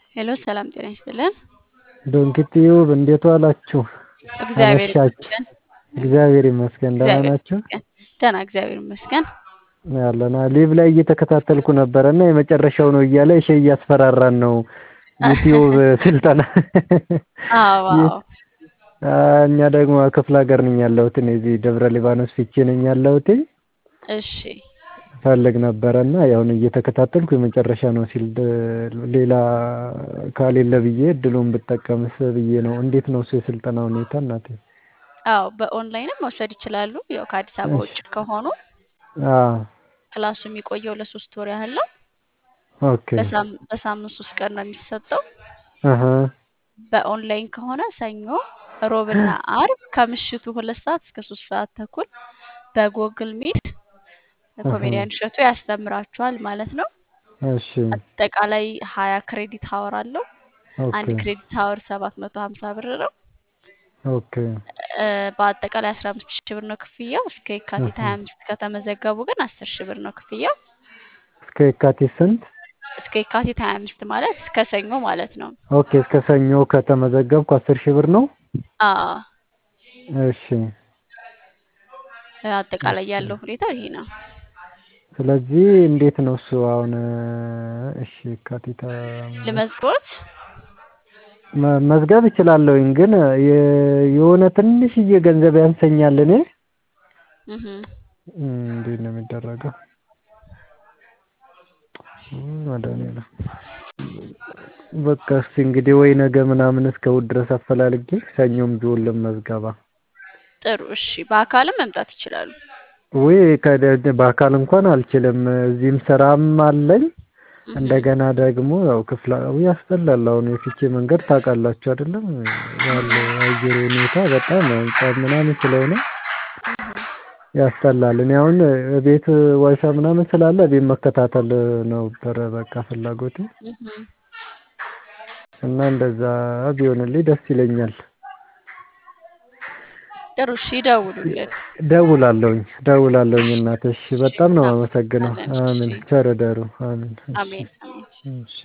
ሄሎ ሰላም ጤና ይስጥልን። ዶንኪቲዩብ እንዴት ዋላችሁ? እግዚአብሔር አመሻችሁ? ይመስገን። እግዚአብሔር ይመስገን ደህና እግዚአብሔር ናችሁ? ይመስገን። ደህና እግዚአብሔር ይመስገን። ያለና ሊቭ ላይ እየተከታተልኩ ነበረ እና የመጨረሻው ነው እያለ እሺ እያስፈራራን ነው ዩቲዩብ ስልጠና አዎ ይህ- አዎ አ፣ እኛ ደግሞ ክፍለ ሀገር ነኝ ያለሁት እኔ እዚህ ደብረ ሊባኖስ ፊቼ ነኝ ያለሁት እሺ ፈልግ ነበረ እና ያሁን እየተከታተልኩ የመጨረሻ ነው ሲል ድ- ሌላ ካሌለ ብዬ እድሉን ብጠቀምስ ብዬ ነው። እንዴት ነው እሱ የስልጠና ሁኔታ እናቴ? አዎ በኦንላይንም መውሰድ ይችላሉ። ያው ከአዲስ አበባ እሺ ውጭ ከሆኑ አዎ ክላሱ የሚቆየው ለሶስት ወር ያህል ነው። ኦኬ በሳም- በሳምንት ሶስት ቀን ነው የሚሰጠው። አሀ በኦንላይን ከሆነ ሰኞ፣ ሮብና አርብ ከምሽቱ ሁለት ሰዓት እስከ ሶስት ሰዓት ተኩል በጎግል ሚት አሀ ኮሜዲያን እሸቱ ያስተምራችኋል ማለት ነው። እሺ አጠቃላይ ሀያ ክሬዲት ሀወር አለው። አንድ ኦኬ ክሬዲት ሀወር ሰባት መቶ ሀምሳ ብር ነው። ኦኬ እ፣ በአጠቃላይ አስራ አምስት ሺህ ብር ነው ክፍያው። እስከ የካቲት አሀ ሀያ አምስት ከተመዘገቡ ግን አስር ሺህ ብር ነው ክፍያው። እስከ የካቲት ስንት? እስከ የካቲት ሀያ አምስት ማለት እስከ ሰኞ ማለት ነው። ኦኬ እስከ ሰኞ ከተመዘገብኩ አስር ሺህ ብር ነው። አዎ እሺ አጠቃላይ እሺ ያለው ሁኔታ ይሄ ነው። ስለዚህ እንዴት ነው እሱ አሁን? እሺ የካቲት አምስት ልመዝግቦት መ- መዝገብ እችላለሁኝ ግን የ- የሆነ ትንሽዬ ገንዘብ ያንሰኛል እኔ እህ እም፣ እንዴት ነው የሚደረገው? እም፣ መድኃኒዓለም በቃ እስቲ እንግዲህ ወይ ነገ ምናምን እስከ እሑድ ድረስ አፈላልጌ ሰኞም ቢሆን ልመዝገባ። ጥሩ እሺ። በአካልም መምጣት ይችላሉ። ወይ ከደ- በአካል እንኳን አልችልም። እዚህም ስራም አለኝ። እህ እንደገና ደግሞ ያው ክፍለ ያስጠላል። አሁን የፊቼ መንገድ ታውቃላችሁ አይደለም? ያለው አየር ሁኔታ በጣም ጸብ ምናምን ስለሆነ እህ ያስጠላል። እኔ አሁን ቤት ዋይፋይ ምናምን ስላለ ቤት መከታተል ነበረ በቃ ፍላጎቴ እህ እና እንደዛ ቢሆንልኝ ደስ ይለኛል። ጥሩ እሺ። ይደውሉልን። ደውላለሁኝ ደውላለሁኝ እናትሽ እሺ በጣም ነው የማመሰግነው። እናመሰግናለን። አሜን እሺ ቸር እደሩ። አሜን እሺ አሜን አሜን። እሺ